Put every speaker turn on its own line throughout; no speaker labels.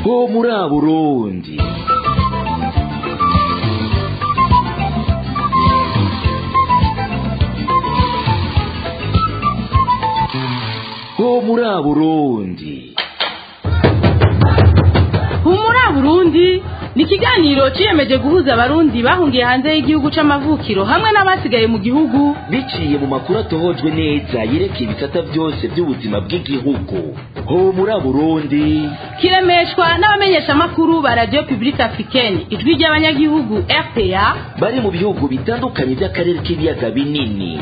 ho muri Burundi ho muri Burundi
humura burundi ni ikiganiro ciyemeje guhuza abarundi bahungiye hanze y'igihugu c'amavukiro hamwe n'abasigaye mu gihugu
biciye mu makuru atohojwe neza yerekeye ibisata byose by'ubuzima bw'igihugu ho muri Burundi
kiremeshwa n'abamenyeshamakuru ba radio publique africaine ijwi ry'abanyagihugu rpa
bari mu bihugu bitandukanye by'akarere k'ibiyaga binini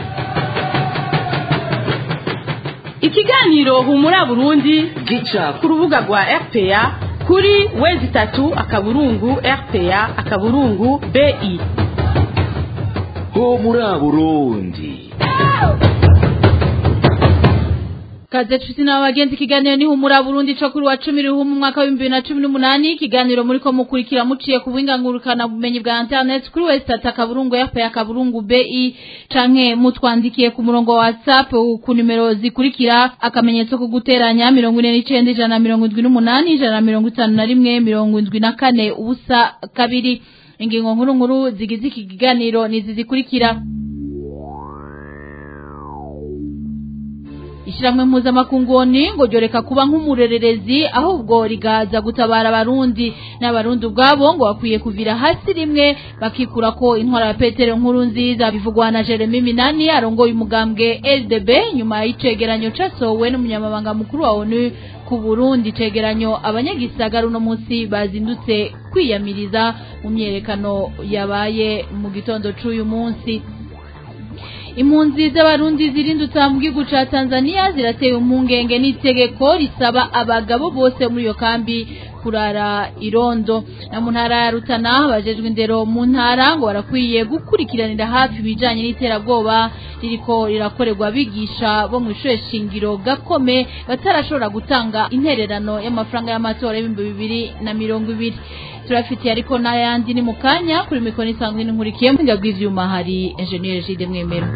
ikiganiro humura burundi
gica
ku rubuga rwa rpa kuri wezi itatu akaburungu rpa akaburungu bi
ho muri Burundi
kaze tusi na wagenzi ikiganiro ni humura Burundi cyo kuri wa 10 ruhumu mwaka wa 2018 ikiganiro muri ko mukurikira muciye ku buhingangurukana bumenyi bwa internet kuri West akaburungu yapo ya kaburungu BI canke mutwandikiye ku murongo wa WhatsApp ku numero zikurikira akamenyetso ko guteranya 49 ijana 78 ijana 51 74 ubusa kabiri ingingo nkuru nkuru zigize iki kiganiro nizi zikurikira ishiramwe mpuzamakunguni ngo ryoreka kuba nk'umurererezi ahubwo rigaza gutabara abarundi n'abarundi ubwabo ngo bakwiye kuvira hasi rimwe bakikura ko intwara ya petero nkuru nziza bivugwa na jeremy minani arongoye umugambwe ldb nyuma y'icegeranyo casohowe n'umunyamabanga mukuru wa onu ku burundi cegeranyo abanyagisagara uno munsi bazindutse kwiyamiriza mu myerekano yabaye mu gitondo c'uyu munsi impunzi z'abarundi zirindutse mu gihugu ca Tanzania zirateye impungenge n'itegeko risaba abagabo bose muri iyo kambi kurara irondo na mu ntara ya Rutana bajejwe indero mu ntara ngo barakwiye gukurikiranira hafi ibijanye n'iterabwoba ririko rirakorerwa bigisha bo mu ishure shingiro gakome batarashobora gutanga intererano y'amafaranga y'amatora y'ibihumbi bibiri na mirongo ibiri turafitiye ariko n'ayandi ni mu kanya kuri mikoro isanzwe n'inkurikiye mu bw'ivyuma bw'ivyuma hari engineer Gide Mwemero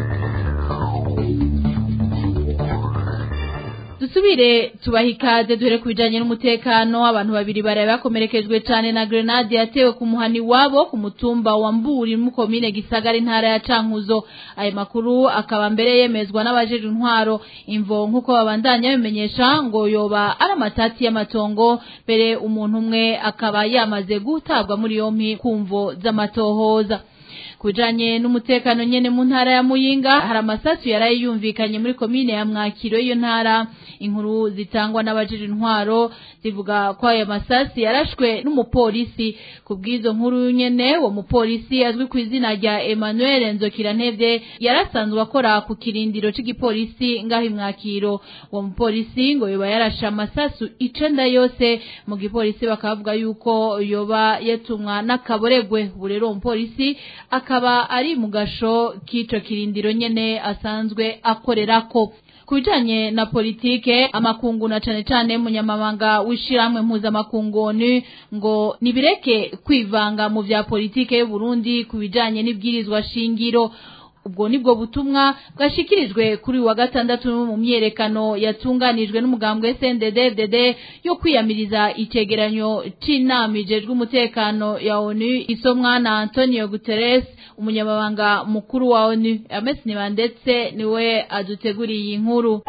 dusubire tubaha ikaze duhere ku bijanye n'umutekano abantu babiri baraye bakomerekejwe cyane na grenade yatewe ku muhani wabo ku mutumba wa Mburi mu komine Gisagara intara ya Cankuzo ayo makuru akaba mbere yemezwa n'abajeje intwaro imvo nkuko babandanya bimenyesha ngo yoba ari amatati y'amatongo mbere umuntu umwe akaba yamaze gutabwa muri yompi kumvo z'amatohoza kujanye n'umutekano nyene mu ntara ya Muyinga hari amasasu yaraye yumvikanye muri komine ya Mwakiro iyo ntara inkuru zitangwa n'abajije intwaro zivuga ko ayo masasi yarashwe n'umupolisi kubwizo nkuru nyene uwo mupolisi azwi ku izina rya Emmanuel Nzokirantevye yarasanzwe akora ku kirindiro c'igipolisi ngaho imwakiro uwo mupolisi ngo yoba yarashe amasasu icenda yose mu gipolisi bakavuga yuko yoba yatumwa n'akaboregwe ubu rero uwo mupolisi akaba ari mu gasho k'ico kirindiro nyene asanzwe akorerako kubijanye na politike amakungu na cane cane munyamabanga w'ishiramwe mpuzamakunguni ngo nibireke kwivanga mu vya politike y'u Burundi kubijanye n'ibwirizwa shingiro ubwo nibwo butumwa bwashikirijwe kuri wa gatandatu mu myerekano yatunganijwe n'umugambwe SNDD-FDD yo kwiyamiriza icegeranyo c'inama ijejwe umutekano ya ONU isomwa na Antonio Guterres umunyamabanga mukuru wa ONU Ames Nibandetse niwe aduteguriye iyi nkuru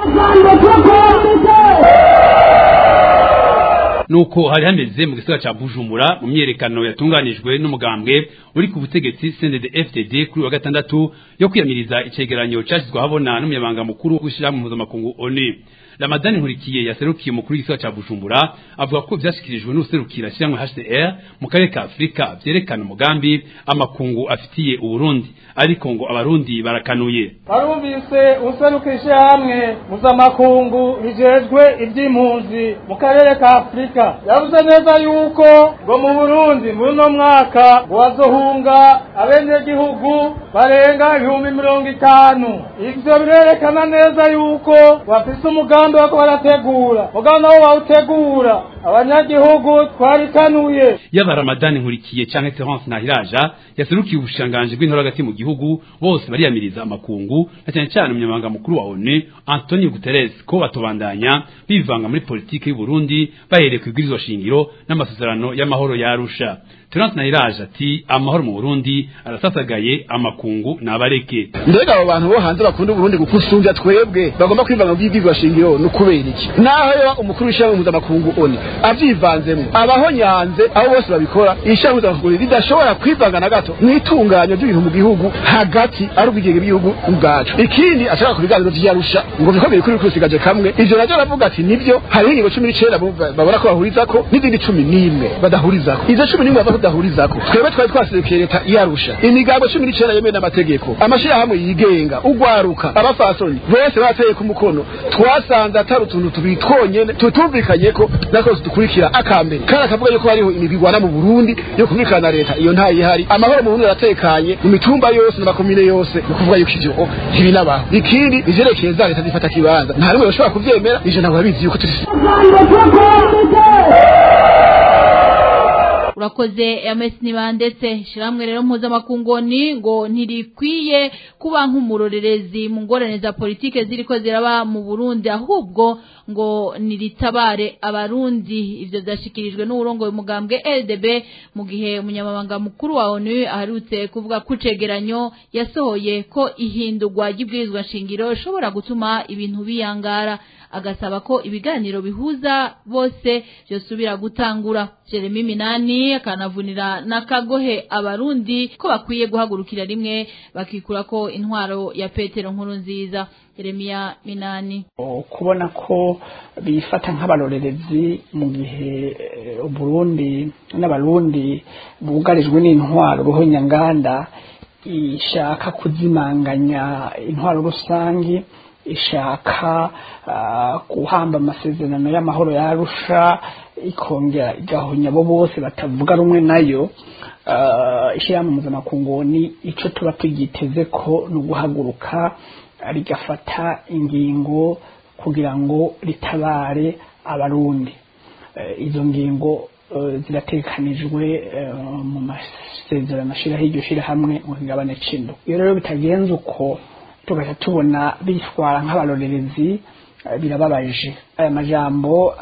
nuko hari hameze mu gisagara ca Bujumbura mu myerekano yatunganijwe n'umugambwe uri ku butegetsi CNDD FDD kuri wa gatandatu yo kwiyamiriza icegeranyo cashizwe habona n'umunyamabanga mukuru w'ishirahamwe mpuzamakungu ONU Ramadani Nkurikiye yaserukiye umukuru w'igisagara ca Bujumbura avuga ko vyashikirijwe n'userukira shyirahamwe HCR mu karere ka Afrika vyerekana umugambi amakungu afitiye Uburundi ariko ngo abarundi barakanuye
barumvise userukishe hamwe mpuzamakungu rijejwe ivy'impunzi mu karere ka Afrika yavuze neza yuko ngo mu Burundi muri uno mwaka ngo bazohunga abenegihugu barenga ibihumbi mirongo itanu ivyo birerekana neza yuko bafise umugambi wako barategura mugabo nabo bawutegura abanyagihugu twarikanuye
yaba ramadani nkurikiye canke terence nahiraja yaserukiye ubushikiranganji bw'intora hagati mu gihugu bose bariyamiriza amakungu na cyane cyane umunyamabanga mukuru wa onu antonio guterres ko batobandanya bivanga muri politiki y'u burundi bahereye ku ibwirizwa shingiro n'amasezerano y'amahoro ya arusha terence nahiraja ati amahoro mu burundi arasasagaye amakungu nabareke
mbega abo bantu bo hanze bakunda uburundi gukusumbya twebwe bagomba kwivanga mu by'ibyigwa shingiro ni ukubera iki naho yoba umukuru w'ishyirahamwe mpuzamakungu oni avyivanzemo abahonyanze abo bose babikora ishyirahamwe mpuzamakungu ridashobora kwivanga na gato mu itunganya ry'ibintu mu gihugu hagati ari ubwigenge bw'igihugu ubwacu ikindi ashaka ku biganiro vy'iyarusha ngo bikomeye kuri kusigaje kamwe ivyo navyo aravuga ati nivyo hariho ingingo cumi n'icenda babona ko bahurizako n'izindi cumi n'imwe badahurizako izo cumi n'imwe bava tudahurizako twebwe twari twaserukiye leta iyarusha imigambo cumi n'icenda yemewe n'amategeko amashirahamwe yigenga ugwaruka abafasoni bose bateye ku mukono twasanze atari utuntu tubiri twonyene tutumvikanyeko nako dukurikira akambere kandi akavuga yuko hariho imigwi igwana mu burundi yo kumvikana na leta iyo ntayihari amahoro mu burundi aratekanye mu mitumba yose n'amakomine yose ni ukuvuga yuko ivyo ntibinabaho ikindi ivyerekeye za leta zifata kibanza nta rimwe bashobora kuvyemera ivyo ntabwo babizi yuko turi
urakoze ms nibandetse shiramwe rero mpuzamakungoni ngo ntirikwiye kuba nk'umurorerezi mu ngorane za politike ziriko ziraba mu burundi ahubwo ngo niritabare abarundi ivyo vyashikirijwe n'uburongoye umugambwe ldb mu gihe umunyamabanga mukuru wa onu aherutse kuvuga ko icegeranyo yasohoye ko ihindurwa ry'ibwirizwa nshingiro ishobora gutuma ibintu biyangara agasaba ko ibiganiro bihuza bose byosubira gutangura Jeremy Minani akanavunira n'akagohe abarundi ko bakwiye guhagurukira rimwe bakikura ko intwaro ya Petero nkuru nziza Jeremia Minani
kubona ko bifata nk'abarorerezi mu gihe Burundi n'abarundi bugarijwe n'intwaro ruhonyanganda ishaka kuzimanganya intwaro rusangi ishaka guhamba amasezerano y'amahoro yarusha ikongera igahonya abo bose batavuga rumwe nayo ishyirahamwe mpuzamakungu icyo tuba tugiteze ko ni uguhaguruka rigafata ingingo kugira ngo ritabare abarundi izo ngingo ziratekanijwe mu masezerano ashyiraho iryo shyirahamwe mu kigabane cy'indu iyo rero bitagenze uko tugahita tubona bitwara nk'abarorerezi birababaje aya majambo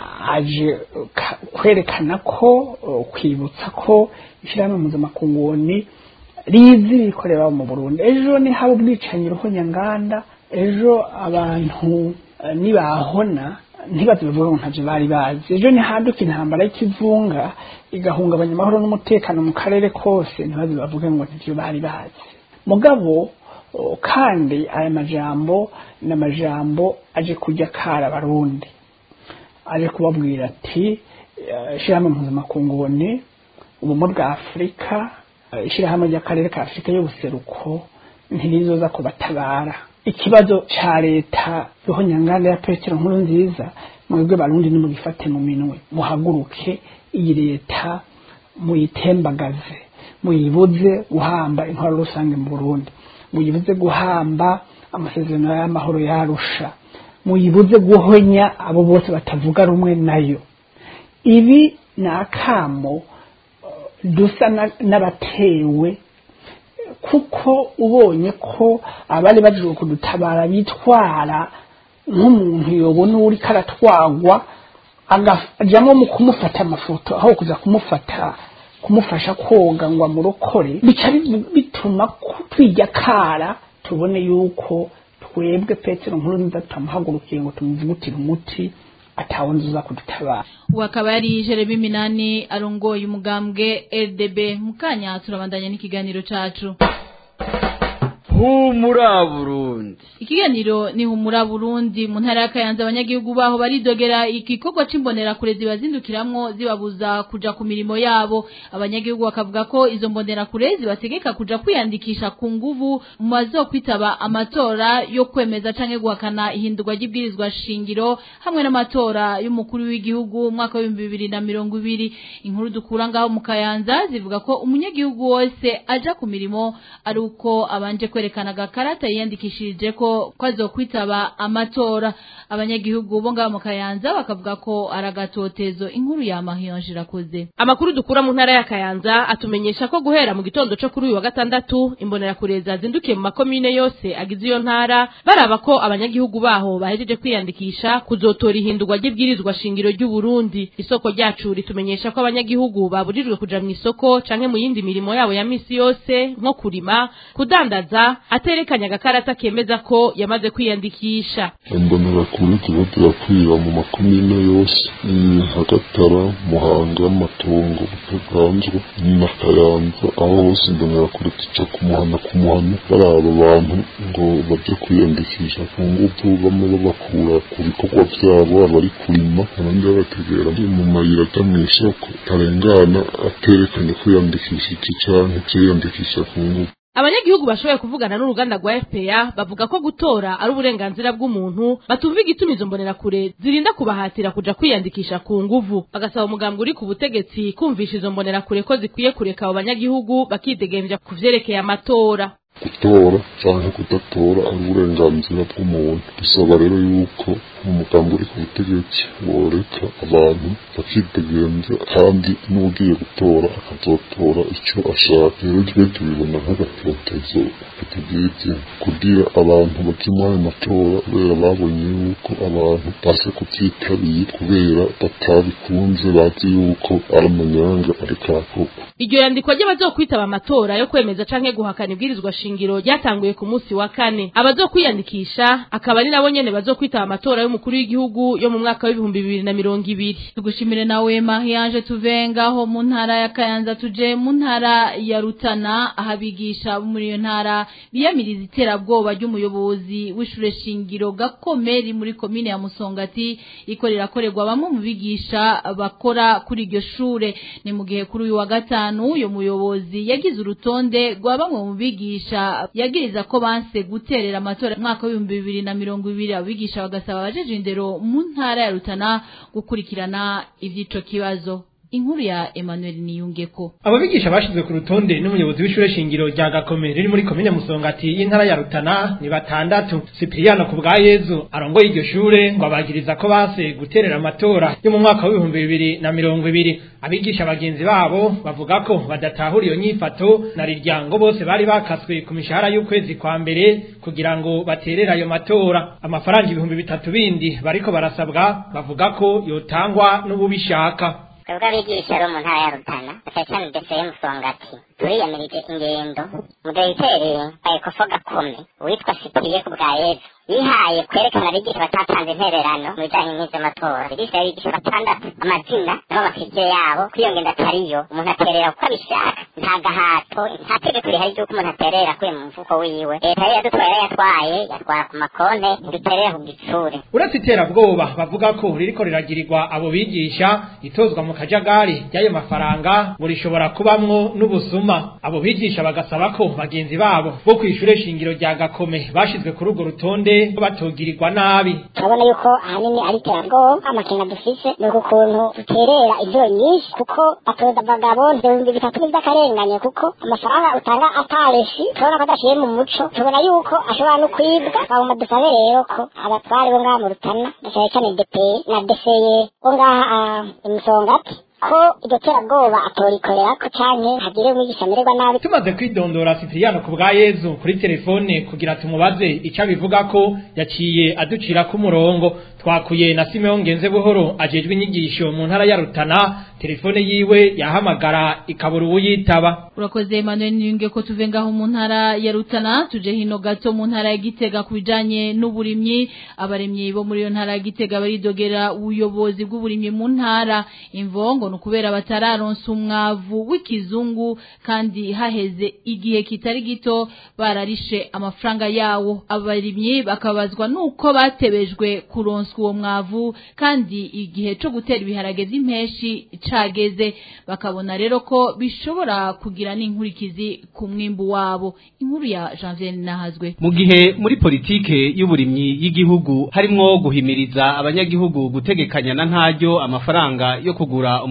aje kwerekana ko kwibutsa ko ishyirahamwe mpuzamakungu rizi ibikorera mu burundi ejo ni haba ubwicanyi ruhonyanganda ejo abantu nibahona ntibaze bivuga ngo ntavyo bari bazi ejo nihaduka intambara y'ikivunga igahungabanya amahoro n'umutekano mu karere kose ntibaze bavuge ngo ntavyo bari bazi mugabo kandi aya majambo ni amajambo aje kujya kara abarundi aje kubabwira ati ishyirahamwe mpuzamakungu ni ubumwe bwa afurika ishyirahamwe ry'akarere ka afurika y'ubuseruko ntirizoza kubatabara ikibazo ca leta roho nyanganda ya petero nkuru nziza mwebwe barundi nimugifate mu minwe muhaguruke iyi leta muyitembagaze muyibuze guhamba intwaro rusange mu burundi muyibuze guhamba amasezerano y'amahoro yarusha muyibuze guhonya abo bose batavuga rumwe nayo ibi ni akamo dusa n'abatewe kuko ubonye ko abari baje kudutabara bitwara nk'umuntu yobona uri karatwagwa agajamo mu kumufata amafoto aho kuza kumufata kumufasha koga ngo amurokore bica bituma twijya kara tubone yuko twebwe petero nkuru nziza tutamuhagurukiye ngo tumuvugutire umuti atawunzuza kudutabara
ubu akaba yari jeremy minani arongoye umugambwe rdb mukanya turabandanya n'ikiganiro cacu
humura burundi
ikiganiro ni humura burundi mu ntara ya kayanza abanyagihugu baho baridogera igikorwa c'imbonerakure zibazindukiramwo zibabuza kuja ku mirimo yabo abanyagihugu bakavuga ko izo mbonerakure zibategeka kuja kwiyandikisha ku nguvu mu bazokwitaba amatora yo kwemeza canke guhakana ihindurwa ry'ibwirizwa shingiro hamwe n'amatora y'umukuru w'igihugu umwaka w'ibihumbi bibiri na mirongo ibiri inkuru dukura ngaho mu kayanza zivuga ko umunyagihugu wose aja ku mirimo ari uko abanje kwerekana kwerekana agakarata yiyandikishirije ko ko azokwitaba amatora abanyagihugu bo ngaho mu kayanza bakavuga ko ari agatotezo inkuru ya mahiyonje irakoze
Amakuru dukura mu ntara ya Kayanza atumenyesha ko guhera mu gitondo cyo kuri uyu wa gatandatu imbonerakure zazindukiye mu makomine yose agize iyo ntara baraba ko abanyagihugu baho bahejeje kwiyandikisha kuzotora ihindurwa ry'ibwirizwa shingiro ry'u Burundi isoko ryacu ritumenyesha ko abanyagihugu baburijwe kuja mu isoko canke mu yindi mirimo yabo ya misi yose nko kurima kudandaza aterekanya agakarata kemeza ko yamaze kwiyandikisha
imbonera kure ziba zirakwira mu makomine yose nka gatara muhanga matongo butaganzwe na kayanza aho hose imbonera kure zica ku muhana ku muhana baraba abantu ngo baje kwiyandikisha ku ngufu bamwe babakura ku bikorwa vyabo abari kurima abandi babategera mu mayira aja mw'isoko tarengana aterekanye kwiyandikishije canke kwiyandikisha ku ngufu
Abanyagihugu bashoboye kuvugana n'uruganda rwa FPA bavuga ko gutora ari uburenganzira bw'umuntu batumva igituma izo mbonerakure zirinda kubahatira kuja kwiyandikisha ku nguvu bagasaba umugambwe uri ku butegetsi kumvisha izo mbonerakure ko zikwiye kureka abo banyagihugu bakidegemvya ku vyerekeye amatora
gutora canke kudatora ari uburenganzira bw'umuntu dusaba rero yuko umugambi uri ku butegetsi woreka abantu bakidegenza kandi n'ugiye gutora akazotora icyo ashaka rero twe tubibona nk'agatotezo katugize kugira abantu baje muri ayo matora kubera babonye yuko abantu base kuvyitabira kubera batabikunze bazi yuko ari amanyanga ariko arakorwa
Iryo yandikwa ry'abazokwitaba amatora yo kwemeza canke guhakana ibwirizwa shingiro ryatanguye ku munsi wa kane abazokwiyandikisha akaba ari nabo nyene bazokwitaba amatora y'umukuru w'igihugu yo mu mwaka w'ibihumbi bibiri na mirongo ibiri
tugushimire nawe mahiyanje tuvengaho mu ntara ya kayanza tuje mu ntara ya rutana aho abigisha bo muri iyo ntara biyamiriza iterabwoba ry'umuyobozi w'ishure shingiro gakomeri muri komine ya musongati iko rirakorerwa bamwe mu bigisha bakora kuri iryo shure ni mu gihe kuri uyu wa gatanu uyo muyobozi yagize urutonde rwa bamwe mu bigisha yagiriza ko banse guterera amatora mu mwaka w'ibihumbi bibiri na mirongo ibiri abigisha bagasaba abajeje indero mu ntara ya rutana gukurikirana ivy'ico kibazo inkuru ya Emmanuel Niyungeko
abo bigisha bashizwe ku rutonde n'umuyobozi w'ishure shingiro rya Gakome riri muri komine Musongati y'intara ya Rutana ni batandatu Cipriano ku bwa Yezu arongoye iryo shure ngo abagiriza ko base guterera amatora yo mu mwaka w'ibihumbi bibiri na mirongo ibiri abigisha bagenzi babo bavuga ko badatahura iyo nyifato na riryango bose bari bakaswe ku mishahara y'ukwezi kwa mbere kugira ngo baterere ayo matora amafaranga ibihumbi bitatu bindi bariko barasabwa bavuga ko yotangwa n'ububishaka
twebwe abigisha bo mu ntara ya rutana cyane cyane ndetse y'umusongati turiyamirije ingendo mudiregiteri wa ekofo gakome witwa sipiriye ku bwa yezu yihaye kwerekana abigisha batatanze intererano mu bijanye n'ivy'amatora abigisha abigisha batandatu amazina nabo amafije yabo kw'iyo ngendo atariyo umuntu aterera uko abishaka nta gahato nta tegeko rihari ry'uko umuntu aterera akuye mu mufuko wiwe leta yari yadutwaye yari yatwaye yatwara ku makonte ntiduterere ku gitsure
uretse iterabwoba bavuga ko ririko riragirirwa abo bigisha itozwa mu kajagari ry'ayo mafaranga ngo rishobora kubamwo n'ubusuma abo bigisha bagasaba ko bagenzi babo bo kw'ishure shingiro rya gakome bashizwe kuri urwo rutonde batogirirwa nabi
turabona yuko ahanini ari iterabwoba amakenga dufise ni uku kuntu duterera inshuro nyinshi kuko atoza abagabo ibihumbi bitatu n'ivy'akarengane kuko amafaranga utanga atareshi turabona ko adashiye mu muco tubona yuko ashobora no kwibwa bagomba dusabe rero ko abatwari bo ngaha mu rutana cyane cyane depeye na deseye bo ngaha imusongati ko iryo terabwoba atorikorera ko canke hagire umwigisha amererwa nabi
tumaze kwidondora Cipriano ku bwa Yezu kuri telefone kugira tumubaze ico abivuga ko yaciye aducira ku murongo twakuye na Simeon Ngenze buhoro ajejwe inyigisho mu ntara ya Rutana telefone yiwe yahamagara ikabura uwuyitaba
urakoze Emmanuel Niyunge ko tuve ngaho mu ntara ya Rutana tuje hino gato mu ntara ya Gitega kubijanye n'uburimyi abaremyi bo muri iyo ntara ya Gitega baridogera ubuyobozi bw'uburimyi mu ntara imvongo nukubera batararonsa umwavu w'ikizungu kandi haheze igihe kitari gito bararishe amafaranga yawo abarimyi bakabazwa nuko batebejwe kuronswa uwo mwavu kandi igihe co gutera ibiharage vy'impeshi cageze bakabona rero ko bishobora kugira n'inkurikizi ku mwimbu wabo inkuru ya Janvier Nahazwe
mu gihe muri politike y'uburimyi y'igihugu harimwo guhimiriza abanyagihugu gutegekanya na ntaryo amafaranga yo kugura umwavu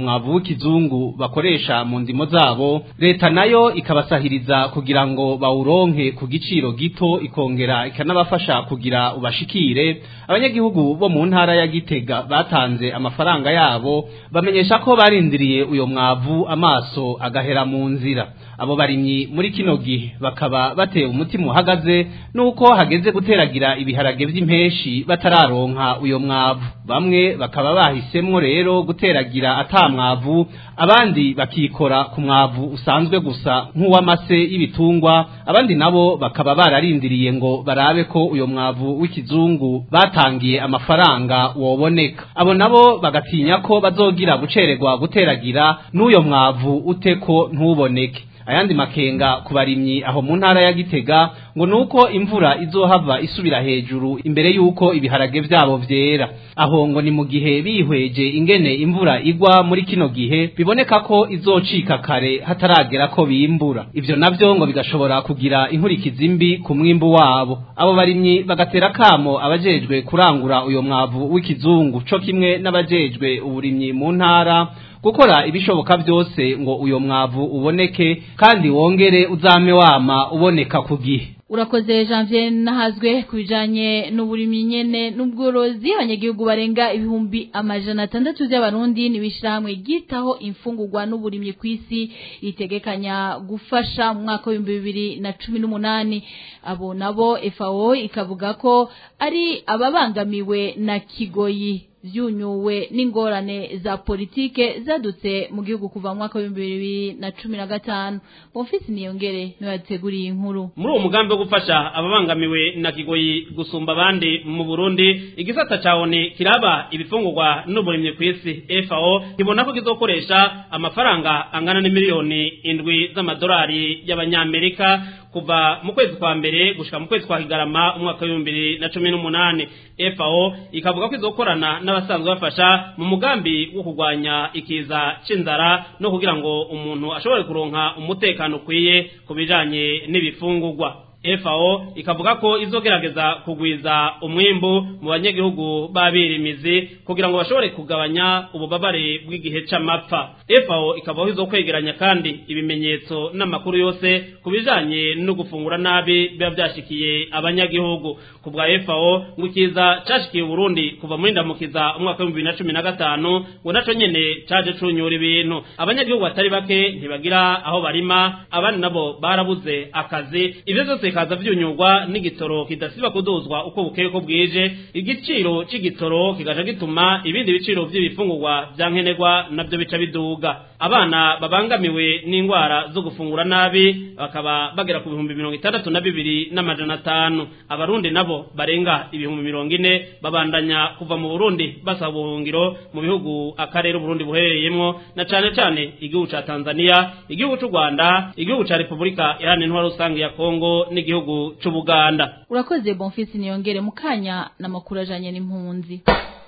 mwavu w'ikizungu bakoresha mu ndimo zabo leta nayo ikabasahiriza kugira ngo bawuronke ku giciro gito ikongera ikanabafasha kugira ubashikire abanyagihugu bo mu ntara ya Gitega batanze amafaranga yabo bamenyesha ko barindiriye uyo mwavu amaso agahera mu nzira abo barimyi muri kino gihe bakaba bateye umutima uhagaze nuko hageze guteragira ibiharage vy'impeshi batararonka uyo mwavu bamwe bakaba bahisemwo rero guteragira ata mwavu abandi bakikora ku mwavu usanzwe gusa nk'uw'amase y'ibitungwa abandi nabo bakaba bararindiriye ngo barabe ko uyo mwavu w'ikizungu batangiye amafaranga woboneka abo nabo bagatinya ko bazogira gucererwa guteragira n'uyo mwavu uteko ntuboneke ayandi makenga ku barimyi aho mu ntara ya Gitega ngo nuko imvura izohava isubira hejuru imbere yuko ibiharage vyabo vyera aho ngo ni mu gihe bihweje ingene imvura igwa muri kino gihe biboneka ko izocika kare hataragera ko bimbura ivyo navyo ngo bigashobora kugira inkurikizi mbi ku mwimbu wabo abo barimyi bagatera kamo abajejwe kurangura uyo mwavu w'ikizungu co kimwe n'abajejwe uburimyi mu ntara gukora ibishoboka byose ngo uyo mwavu uboneke kandi wongere uzame wama uboneka ku gihe
urakoze janvier nahazwe ku bijanye n'uburimyi nyene n'ubworozi abanyagihugu barenga ibihumbi amajana atandatu by'abarundi n'ibishirahamwe ryitaho imfungurwa n'uburimyi ku isi ritegekanya gufasha mu mwaka w'ibihumbi bibiri na cumi n'umunani abo nabo fao ikavuga ko ari ababangamiwe na kigoyi vyunyuwe n'ingorane za politike zadutse mu gihugu kuva mu mwaka w'ibihumbi bibiri na cumi na gatanu bonfisi niyongere niwe yateguriye inkuru
muri uwo mugambi wo gufasha ababangamiwe na kigoyi gusumba abandi mu burundi igisata ca oni kiraba ibifungurwa n'uburimyi ku isi fao kibona ko kizokoresha amafaranga angana n'imiliyoni indwi z'amadolari y'abanyamerika kuva mu kwezi kwa mbere gushika mu kwezi kwa kigarama umwaka w'ibihumbi bibiri na cumi n'umunani fao ikavuga ko izokorana n'abasanzwe bafasha mu mugambi wo kurwanya ikiza c'inzara no kugira ngo umuntu ashobore kuronka umutekano ukwiye ku bijanye n'ibifungurwa FAO ikavuga ko izogerageza kugwiza umwimbu mu banyagihugu babirimizi kugira ngo bashobore kugabanya ububabare bw'igihe c'amapfa FAO ikavuga ko izokwegeranya kandi ibimenyetso n'amakuru yose ku bijanye no gufungura nabi biba byashikiye abanyagihugu ku bwa FAO ngo ikiza cashikiye Burundi kuva muri ndamukiza umwaka wa 2015 ngo naco nyene caje cunyura ibintu abanyagihugu batari bake ntibagira aho barima abandi nabo barabuze akazi ivyo vyose bikaza vyunyurwa n'igitoro kidasiba kuduzwa uko bukeye ko bwije igiciro c'igitoro kigaca gituma ibindi biciro vy'ibifungurwa vyankenerwa navyo bica biduga abana babangamiwe n'ingwara zo gufungura nabi bakaba bagera ku bihumbi mirongo itandatu na bibiri n'amajana atanu abarundi nabo barenga ibihumbi mirongo ine babandanya kuva mu burundi basaba ubuhungiro mu bihugu akarere uburundi buherereyemwo na cane cane igihugu ca tanzania igihugu c'u rwanda igihugu ca repubulika iharanira intwaro rusange ya kongo n'igihugu c'ubuganda
urakoze bonfisi niyongere mu kanya n'amakuru ajanye n'impunzi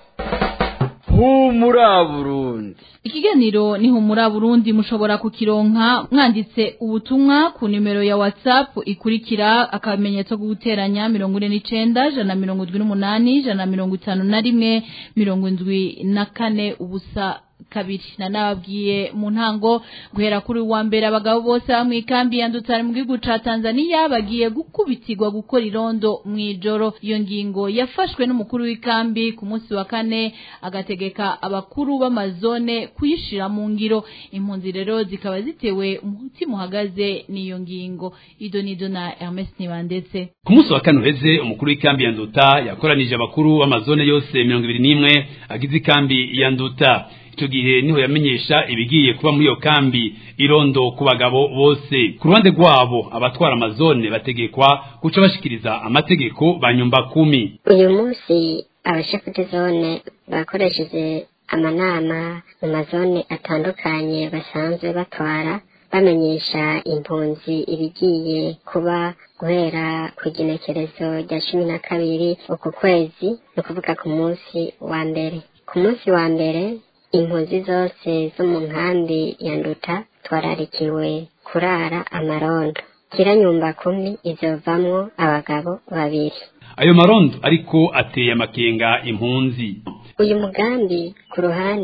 humura burundi
ikiganiro ni humura burundi mushobora kukironka mwanditse ubutumwa ku nimero ya whatsapp ikurikira akamenyetso ko guteranya mirongo ine n'icenda jana mirongo indwi n'umunani jana mirongo itanu na rimwe mirongo indwi na kane ubusa kabiri na nababwiye mu ntango guhera kuri wa mbere abagabo bose bamwe ikambi yandutse mu gihugu ca Tanzania bagiye gukubitirwa gukora irondo mw'ijoro iyo ngingo yafashwe n'umukuru w'ikambi ku munsi wa kane agategeka abakuru b'amazone kuyishira mu ngiro impunzi rero zikaba zitewe umutima uhagaze n'iyo ngingo ido nido na Hermes Nibandetse
ku munsi wa kane uheze umukuru w'ikambi ya Nduta yakoranije abakuru b'amazone yose mirongo ibiri n'imwe agize ikambi ya Nduta icyo gihe niho yamenyesha ibigiye kuba muri iyo kambi irondo ku bagabo bose ku ruhande rwabo abatwara amazone bategekwa guca bashikiriza amategeko banyumba kumi
uyu munsi abashefu zone bakoresheje amanama mu mazone atandukanye basanzwe batwara bamenyesha impunzi ibigiye kuba guhera ku igenekerezo rya cumi na kabiri uku kwezi ni ukuvuga ku munsi wa mbere ku munsi wa mbere impunzi zose zo mu nkambi ya nduta twararikiwe kurara amarondo kiranyumba kumi izovamwo abagabo babiri
ayo marondo ariko ateye amakenga impunzi
uyu mugambi ku ruhande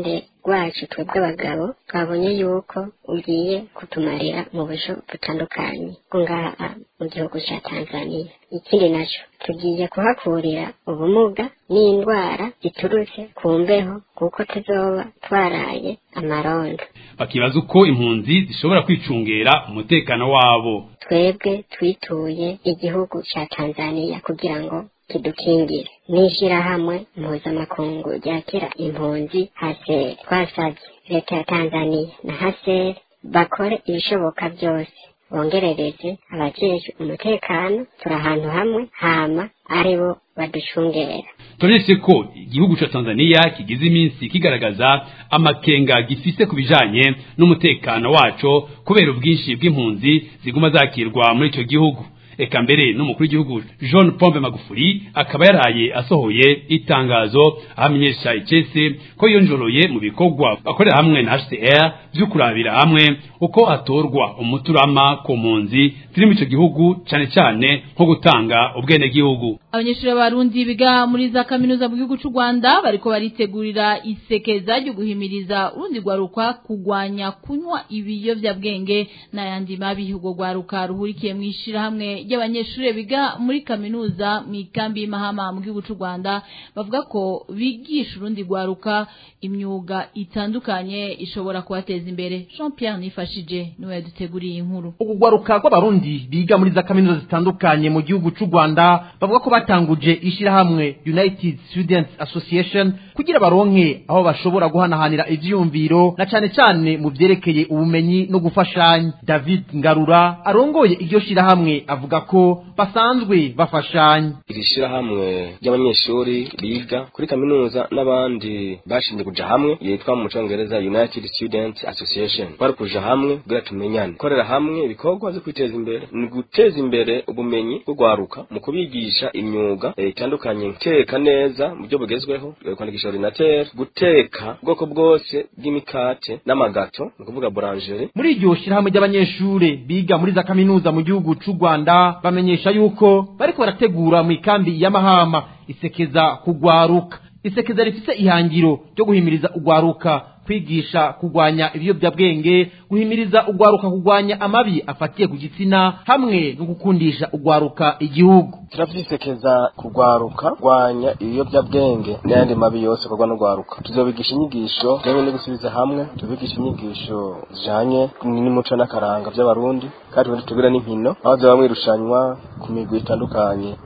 rwacu twebwe abagabo twabonye yuko ugiye kutumarira mu buryo butandukanye bwo ngaha mu gihugu cya tanzania ikindi nacyo tugiye kuhakurira ubumuga n'indwara ziturutse ku mbeho kuko tuzoba twaraye amarondo
bakibaza uko impunzi zishobora kwicungera umutekano wabo
twebwe twituye igihugu cya tanzania kugira ngo kidukingire n'ishyirahamwe mpuzamakungu ryakira impunzi haseri twasabye leta ya tanzania na haseri bakore ibishoboka byose bongerereze abajejwe umutekano turi ahantu hamwe hama aribo baducungera
turetse ko igihugu ca Tanzania kigize iminsi kigaragaza amakenga gifise ku bijanye n'umutekano waco kubera ubwinshi bw'impunzi ziguma zakirwa muri ico gihugu eka mbere n'umukuru w'igihugu John Pombe Magufuli akaba yaraye asohoye itangazo ahamenyesha icese ko yonjoroye mu bikorwa bakorera hamwe na HCR byo kurabira hamwe uko atorwa umuturama ku mpunzi ziri muri ico gihugu cane cane nko gutanga ubwene gihugu
abanyeshuri b'abarundi biga muri za kaminuza mu gihugu cy'u Rwanda bariko baritegurira isekeza ryo guhimiriza urundi rwaruka kugwanya kunywa ibiyovyabwenge n'ayandi mabi urwo rwaruka ruhurikiye mu ishirahamwe ry'abanyeshuri biga muri kaminuza mu ikambi y'Imahama mu gihugu cy'u Rwanda bavuga ko bigisha urundi rwaruka imyuga itandukanye ishobora kubateza imbere Jean Pierre Nifashije niwe yaduteguriye inkuru
urwaruka rw'abarundi biga muri za kaminuza zitandukanye mu gihugu cy'u Rwanda bavuga ko batanguje ishirahamwe United Students Association kugira baronke aho bashobora guhanahanira ivyumviro na cane cane mu vyerekeye ubumenyi no gufashanya David Ngarura arongoye iryo shirahamwe avuga ko basanzwe bafashanya
iri shirahamwe ry'abanyeshuri biga kuri kaminuza n'abandi bashinzwe kuja hamwe yitwa mu congereza United Students Association bari kuja hamwe kugira tumenyane korera hamwe ibikorwa vyo kwiteza imbere ni guteza imbere ubumenyi bwo gwaruka mu kubigisha imyuga itandukanye guteka neza mu buryo bugezweho kwandikisha ordinateur guteka ubwoko bwose bw'imikate n'amagato ni ukuvuga boulangerie
muri iryo shirahamwe ry'abanyeshure biga muri za kaminuza mu gihugu c'u Rwanda bamenyesha yuko bariko barategura mu ikambi y'amahama isekeza kugwaruka isekeza rifise ihangiro ryo guhimiriza ugwaruka kwigisha kugwanya ibiyobyabwenge guhimiriza ugwaruka kugwanya amabi afatiye ku gitsina hamwe no gukundisha ugwaruka igihugu
turavyisekeza kugwaruka gwanya ibiyobyabwenge n'ayandi mabi yose akorwa n'ugwaruka tuzobigisha inyigisho zijanye no gusubiza hamwe tubigisha inyigisho zijanye n'umuco n'akaranga vy'abarundi kandi tundi tugura n'inkino aho zoba mwirushanwa ku migwi itandukanye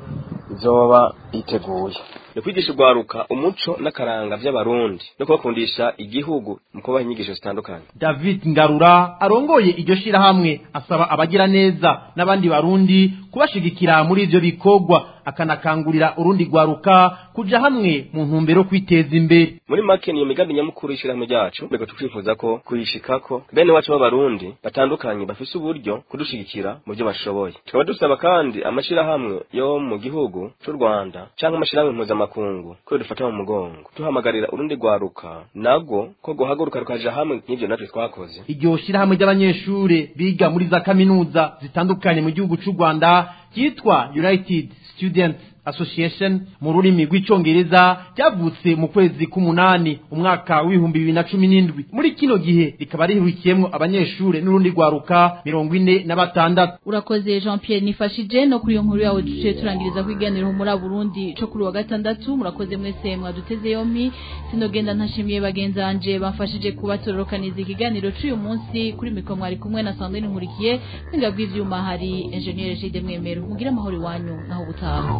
izoba iteguye ni kwigisha ugwaruka umuco n'akaranga vy'abarundi no kubakundisha igihugu mu kubaha inyigisho zitandukanye
David Ngarura arongoye iryo shirahamwe asaba abagira neza n'abandi barundi kubashigikira muri ivyo bikorwa akanakangurira urundi gwaruka kuja hamwe mu ntumbero kwiteza imbere
muri make niyo migambi nyamukuru y'ishirahamwe ryacu reka tukwifuza ko kuyishikako bene wacu b'abarundi batandukanye bafise uburyo kudushigikira mu byo bashoboye tukaba dusaba kandi amashirahamwe yo mu gihugu c'u Rwanda canke amashirahamwe mpuzamakungu ko dufata mu mugongo tuhamagarira urundi gwaruka nabwo ko guhaguruka rukaja hamwe nk'ivyo natwe twakoze
iryo shirahamwe ry'abanyeshure biga muri za kaminuza zitandukanye mu gihugu c'u Rwanda ryitwa United Students Association mu rurimi rw'icongereza ryavutse mu kwezi k'umunani umwaka w'ibihumbi bibiri na cumi n'indwi muri kino gihe rikaba rihurikiyemwo abanyeshure n'urundi rwaruka mirongo ine na batandatu
urakoze Jean Pierre nifashije no kuri iyo nkuru yawe duciye turangiriza kwiganira muri Burundi co kuri wa gatandatu murakoze mwese mwaduteze yompi sinogenda ntashimiye bagenzi banje bamfashije kubatororokaniza ikiganiro c'uyu munsi kuri mikro mwari kumwe na Sandrine Nkurikiye kwinga bw'ivyuma hari engineer Jide Mwemero mugira amahoro iwanyu naho gutaha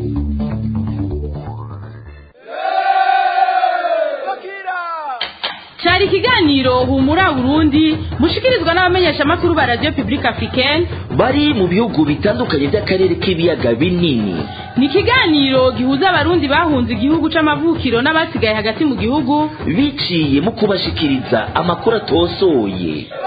cyari ikiganiro humura Burundi mushikirizwa n'abamenyeshamakuru ba Radio Publique Africaine
bari mu bihugu bitandukanye by'akarere k'ibiyaga binini
ni ikiganiro gihuza abarundi bahunze igihugu c'amavukiro n'abasigaye hagati mu gihugu
biciye mu kubashikiriza amakuru atosoye